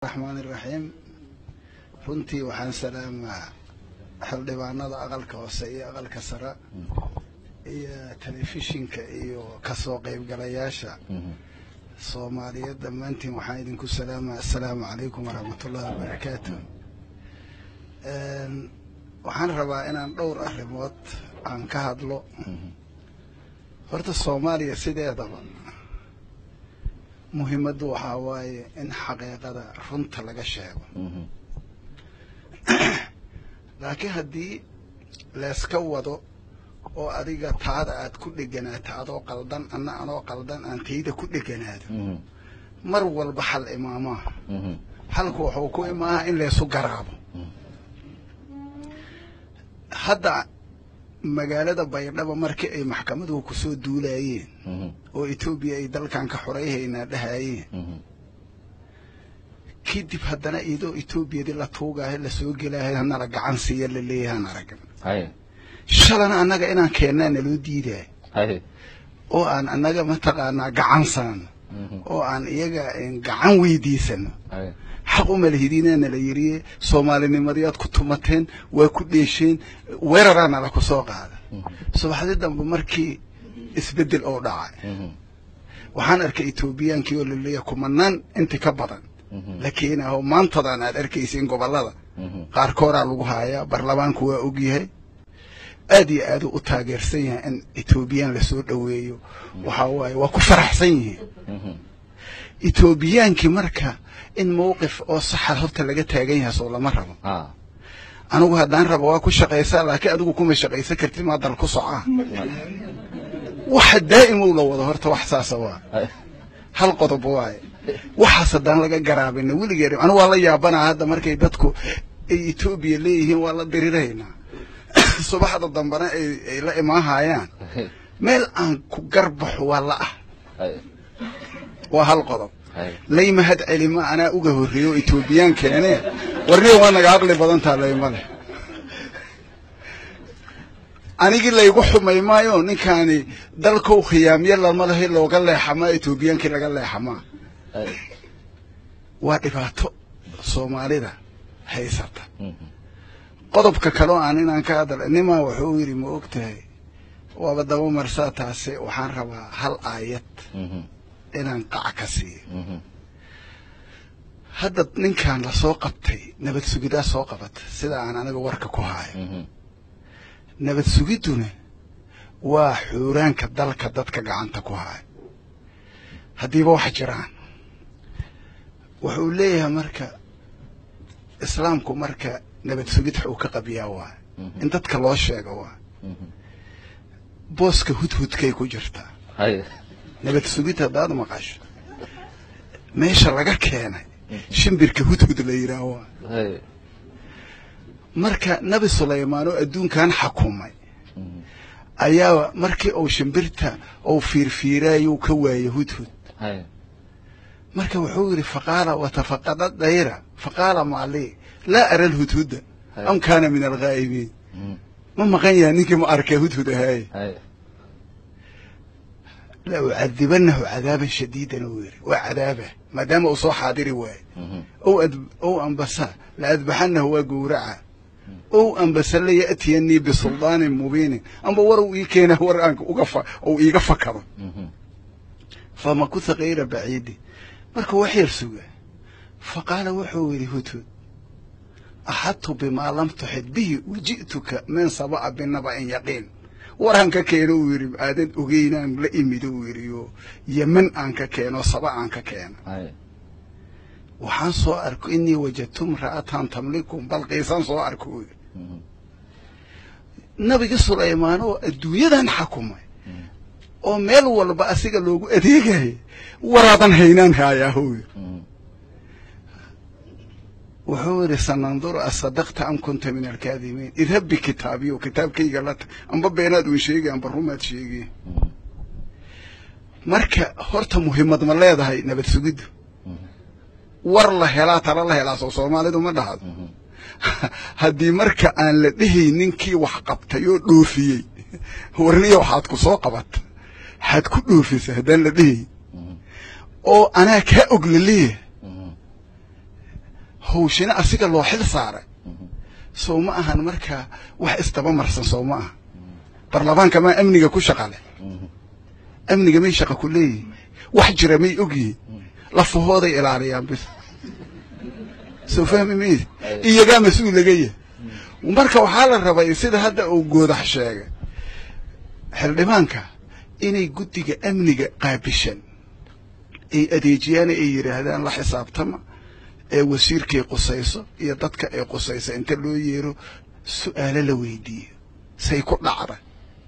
raxmaan iraxiim runtii waxaan salaamaa xildhibaanada aqalka hoose iyo aqalka sare iyo telefishinka iyo kasoo qaybgalayaasha soomaaliyeed dhammaantiin waxaan idinku salaamaa assalaamu calaykum waraxmatullahi wabarakaatu waxaan rabaa inaan dhowr arrimood aan ka hadlo horta soomaaliya sideedaba muhiimaddu waxaa waaye in xaqiiqada runta laga sheego laakiin haddii layska wado oo adiga taada aad ku dheganaato adoo qaldan anna anoo qaldan aan tayda ku dheganaado mar walba xal imaamaa xalku wuxuu ku imaaha in laysu garaabo hadda magaalada baydhabo markii ay maxkamaduhu kusoo duulaayeen oo etoobiya ay dalkan ka xorayhaynaa dhahaayeen kadib haddana iyadoo etoobiyadii la tuugaayo lasoo gelaayo hanala gacan siiya la leeyahaan aragn shalana annaga inaan keennaa naloo diidaayo oo aan annaga mataqaanaa gacan saano oo aan iyaga gacan weydiisano xaq uma lihidinaa nala yiriye soomaalinimadyaad ku tumateen waa ku dheesheen weeraraa nala ku soo qaada subaxdii dambe markii isbeddel oo dhacay waxaan arkay etoobiyaankii oo laleeyahay kumanaan inti ka badan la keenaho maantadan aad arkaysiin gobollada qaarkoodaa lagu haayaa baarlamaanku waa ogyahay aad iyo aaduu u taageersan yahay in etoobiyaan lasoo dhoweeyo waxaa waaye waa ku faraxsan yihiin etoobiyaankii marka in mawqif oo saxa horta laga taagan yahay soo lama rabo anigu haddaan rabo waa ku shaqaysaa laakiin adigu kuma shaqaysan kartid maa dal ku socaa waxa daa'imow la wado horta wax saasa waa hal qodob waaye waxaas haddaan laga garaabina weligeed anigu waa la yaabanaa hadda markay dadku ay etoobiya leeyihiin waa la diriraynaa subaxda dambena ay la imaahayaan meel aan ku garbaxo waa la ah waa hal qodob layma had celima anaa uga horreeyo o etoobiyaan keenee warniga waa naga aqli badantaa layma leh anigii laygu xumay maayo ninkaani dalkow khiyaamyo lama lahi looga leexamaa etoobiyaankii laga leexamaa waa dhibaato soomaalida haysata qodobka kaleo aan inaan ka hadla nimaa wuxuu yidhi ma og tahay waaba daba marsaa taase waxaan rabaa hal aayad inaan qac ka siiyo hadda ninkan lasoo qabtay nabad sugidaa soo qabata sida aan aniga warka ku haayo nabad sugidduna waa xuuraanka dalka dadka gacanta ku haayo haddiiba wax jiraan wuxuu leeyahay marka islaamku marka nabad sugid xuu ka qabiyaa waay in dadka loo sheego waay booska hudhudkay ku jirtaa nabad sugid haddaad maqasho meesha laga keenay shimbirka hudhud la yidhaah waay marka nabi sulaymaan oo adduunkan xakumay ayaa markii uu shimbirta uu fiirfiiraayuu ka waayey hudhud marka wuxuu yidhi faqaala watafaqada dayra faqaala maalii laa ara lhudhuda am kaana min alghaa'ibiin ma maqan yahay ninkii ma arkay hudhud ahaaye la ucadibanahu cadaaban shadiidan uu yidhi waa cadaaba maadaama uu soo xaadiri waaye ow ambasa la adbaxanahu waa gowraca ow ambase la ya'tiyanii bisuldaanin mubiinin amba war uu ii keena war aan uu iiga fakado famakuha kayra baciidi marka wax yar suga faqaala wuxuu yidhi hudhud axadtu bimaa lam tuxid bihi waji'tuka min saba'a binaba'in yaqiin waraan ka keeno uu yidhi aadan ogeynaan la imido uu yidhi oo yeman aan ka keeno saba aan ka keeno waxaan soo arko inii wajadtu imra'atan tamlikum balqiisaan soo arko uu yidhi nabigi sulaymaan oo adduunyadan xakumay oo meel walba asiga loogu adeegaya waraadan haynaan haayaah uu yidhi wuxuu yidhi sananduru asadaqta am kunta min alkaadimiin idhab bikitaabiyo kitaabkayga la tag amba beenaad uun sheegay amba rumaad sheegay marka horta muhiimad ma leedahay nabad sugiddu war la helaa tala la helaa soo soomaalidu ma dhahdo haddii marka aan la dhehay ninkii wax qabtay oo dhoofiyey warniya waxaad ku soo qabata waxaad ku dhoofisa haddaan la dhehay oo anaa kaa og laleeyahay hawshina asiga loo xil saaray sow ma ahan marka wax isdaba marsan sow ma aha baarlamaanka maa amniga ku shaqa leh amniga may shaqa ku leeyihin wax jira may ogyihin lafahooday ilaaliyaan bis soo fahmi mayse iyagaa mas-uul laga yahay marka waxaa la rabay sida hadda uu goodax sheegay xildhibaanka inay guddiga amniga qaabishan ay adeejiyaan ay yidhaahdaan la xisaabtama ee wasiirkay qusayso iyo dadka ay qusayso inta loo yeero su'aalo la weydiiyo say ku dhacda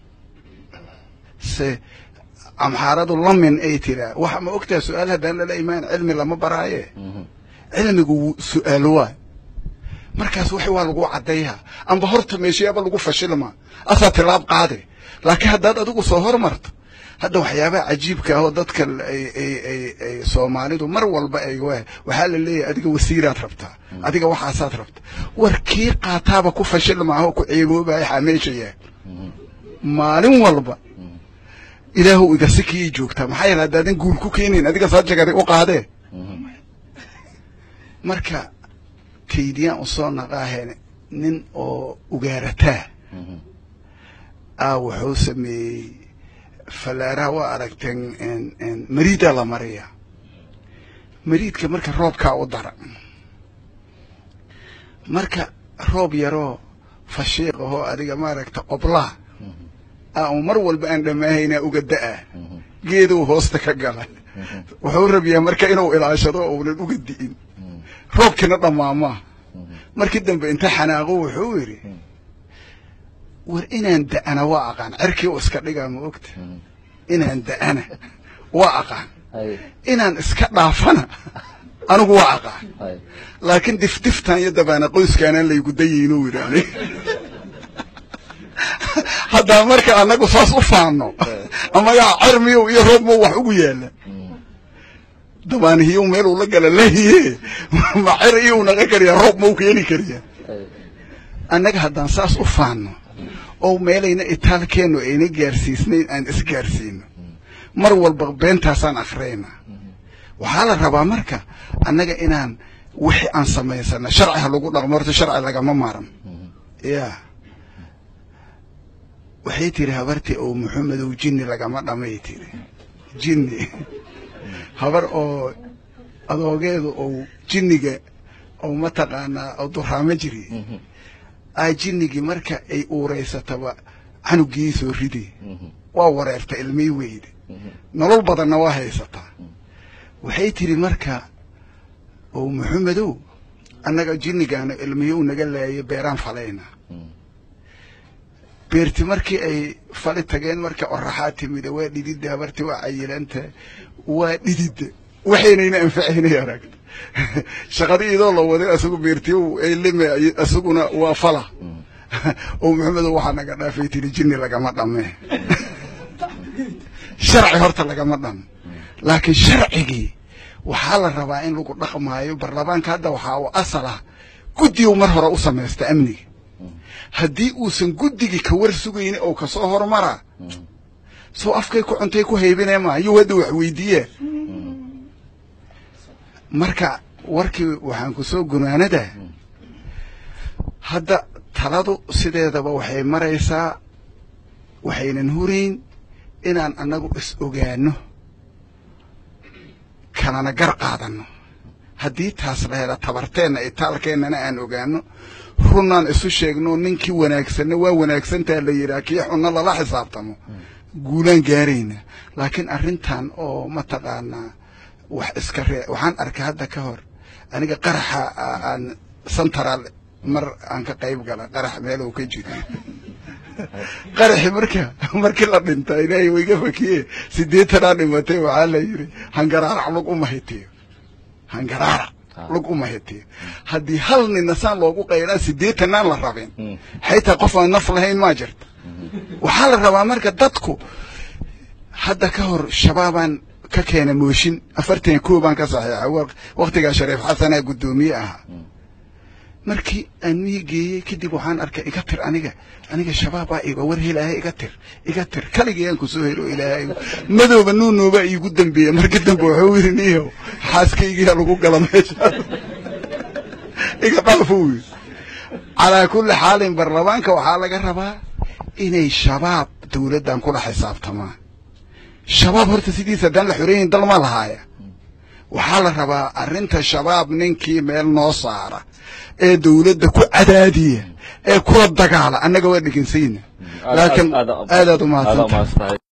se amxaaradu lamin ay tiraa waxa ma ogtaha su-aal haddaan lala imaan cilmi lama baraaye cilmigu su-aalo waay markaas wax waa lagu caddeeyaa amba horta meeshayaaba lagu fashilmaa asaa tilaab qaade laakiin haddaad adigu soo hormarto hadda waxyaabaha cajiibka ah oo dadka ay ay ay ay soomaalidu mar walba ay waa waxaa la leeyahay adiga wasiiraad rabtaa adiga waxaasaad rabtaa war kii qaataaba ku fashilmaa oo ku ceeboobaya xameesha yahay maalin walba ilaahu iga si kii joogtaa maxaa yeele haddaadan guul ku keenayn adiga saajagada u qaadee marka kaydiyaan usoo naqaahe nin oo ugaarataa ah wuxuu sameeyey fallaaraha waa aragteen mariidaa la mariya mariidka marka roobkaa u dara marka roob yaroo fashiiq ahoo adiga maaragta qoblaa ah uu mar walba aan dhammaahayna uga da'a geeduu hoosta ka gala wuxuu rabiyaa marka inuu ilaashado uunan uga di'in roobkiina dhammaamaa markii dambe inta xanaaqo wuxuu yidhi war inaan da'ana waa aqaan cerkii u iska dhigaa ma ogta inaan da'ana waa aqaan inaan iska dhaafana anigu waa aqaan laakiin difdiftan iyo dabaana qoyskaanaan laygu dayaynu yidhi anig haddaa marka annagu saas u faanno amagaa cermiyow iyo roobmow wax ugu yaalla dabaanihiyow meeluu la gala lahiye ma cer iyou naga kariyaa roob mau keeni kariyaa annaga haddaan saas u faanno oo meelayna itaalkeennu ayna gaarsiisnayn aan isgaarsiino mar walba beentaasaan akhriyayna waxaa la rabaa marka annaga inaan wixii aan samaysana sharci ha lagu dhaqmo horta sharci lagama maaran ya waxay tiri habartii oo maxamedow jinni lagama dhamay tiri jinni habar oo adoogeedu ou jinniga ou mataqaanaa oo duraamo jiri aa jinnigii marka ay uureysataba canugii soo ridi waa wareerta ilmay weyde nolol badanna waa haysataa waxay tiri marka oo maxamedow annaga jinnigaana ilmiyow naga laayo beeraan falayna beerti markii ay fali tageen marka oraxaa timida waa dhididda habarti waa cayilanta waa dhididda waxaynayna anfacaynay aragta shaqada idoo la waday asagu beertiyow ay lime asaguna waa fala oo maxamedow waxaa naga dhaafay tiri jinni lagama dhame sharci horta lagama dhamo laakiin sharcigii waxaa la rabaa in lagu dhaqmaayo baarlamaanka hadda waxaa u asal ah guddigu mar hore u samaysta amniga haddii uusan guddigii ka war sugayni oo kasoo hormaraa soo afkay ku cuntay ku haybinee maa yuu hadda wax weydiiyaa marka warkii waxaan ku soo gunaanadaa hadda taladu sideedaba waxay maraysaa waxaynan hurayn inaan annagu is ogaano kalana gar qaadanno haddii taas la hela tabarteenna itaalkeennana aan ogaano runnaan isu sheegno ninkii wanaagsanna waa wanaagsantaa la yidhaha kii xunna lala xisaabtamo guulaan gaarayna laakiin arrintan oo mataqaanaa wax iska ree waxaan arkay hadda ka hor aniga qaraxa aan central mar aan ka qayb gala qarax meel uu ka jiro qaraxi marka markii la dhinta ilaahay wayga fakiye sideetanaa dhimatay waxaa la yidhi hangaraarac lug uma hitiyo hangaraarac lug uma hitiyo haddii hal nina saan loogu qaylaa sideetanaan la rabin xaytaa qof aan naf lahayn maa jirta waxaa la rabaa marka dadku hadda ka hor shabaabaan ka keena mooshin afartan koo baan ka saxiixa waktigaa shariif xasanaa guddoomiye ahaa markii aan mii geeyey kadib waxaan arkay iga tir aniga aniga shabaabaa iga war helaahay iga tir iga tir kaligayaan kusoo helo ilaahay madooba nuunoobaa iigu dambeeya markii dambe wuxuu yidhi niyow xaaskaygiyaa lagu gala meesha iga dhaafo wy calaa kulli xaalin baarlamaanka waxaa laga rabaa inay shabaab dawladdan kula xisaabtamaan shabaab horta sidiisa haddaan la xoreeyin dal ma lahaaya waxaa la rabaa arrinta shabaab ninkii meel noo saara ee dawladda ku cadaadiya ee kula dagaala annaga waa dhegansayna laakiin aadaad u mahadsantahay